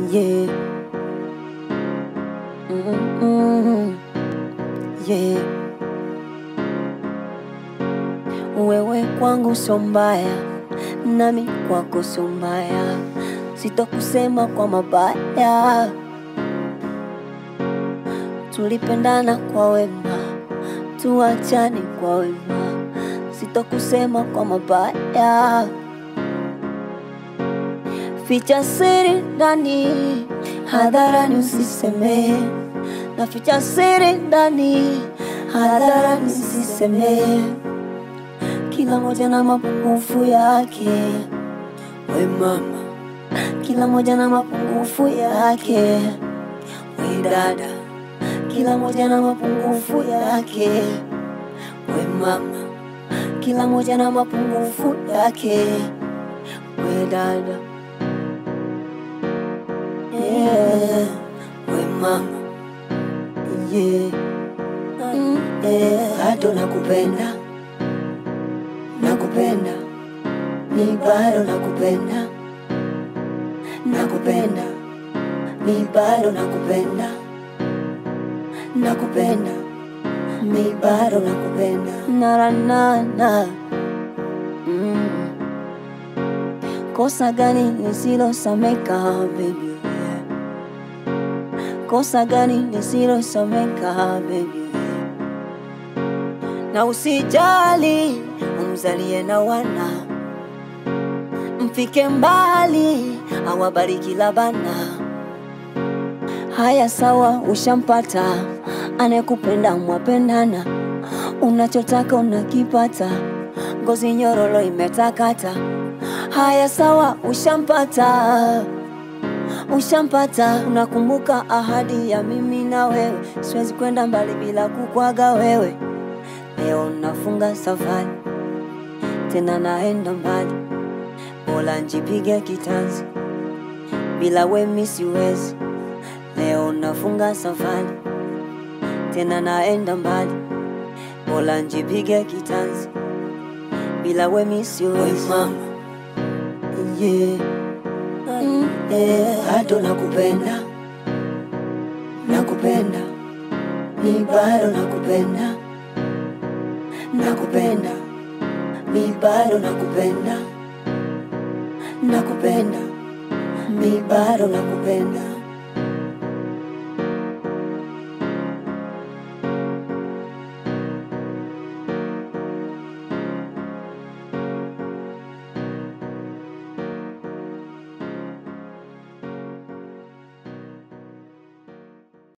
Yeah. Mm-mm. Yeah. Wewe kwangu sio mbaya, nami kwako sio mbaya, sitokusema kwa mabaya. Tulipendana kwa wema, tuachane kwa wema, sitokusema kwa mabaya. Ficha siri ndani, hadharani usiseme, na ficha siri ndani, hadharani usiseme. Kila moja na mapungufu yake, we mama, kila moja na mapungufu yake, we dada, kila moja na mapungufu yake, we mama, kila moja na mapungufu yake, we dada, yeah, we mama, yeah, mm, yeah, bado nakupenda nakupenda, mi bado nakupenda, nakupenda, mi bado nakupenda, nakupenda, mi bado nakupenda, naranana mm. Kosa gani lisilosameka baby? Kosa gani lisilosameka baby? na usijali, umzalie na wana, mfike mbali, awabariki labana. Haya sawa, ushampata anayekupenda, mwapendana, unachotaka unakipata, ngozi nyororo imetakata. Haya sawa, ushampata ushampata. Unakumbuka ahadi ya mimi na wewe, siwezi kwenda mbali bila kukwaga wewe. Leo nafunga safari tena naenda mbali, bora njipige kitanzi, bila we mi siwezi. Leo nafunga safari tena naenda mbali, bora njipige kitanzi, bila we mi siwezi. Mama, yeah. Mm, yeah. Bado nakupenda, nakupenda, mi bado nakupenda nakupenda, mi bado nakupenda, nakupenda, mi bado nakupenda.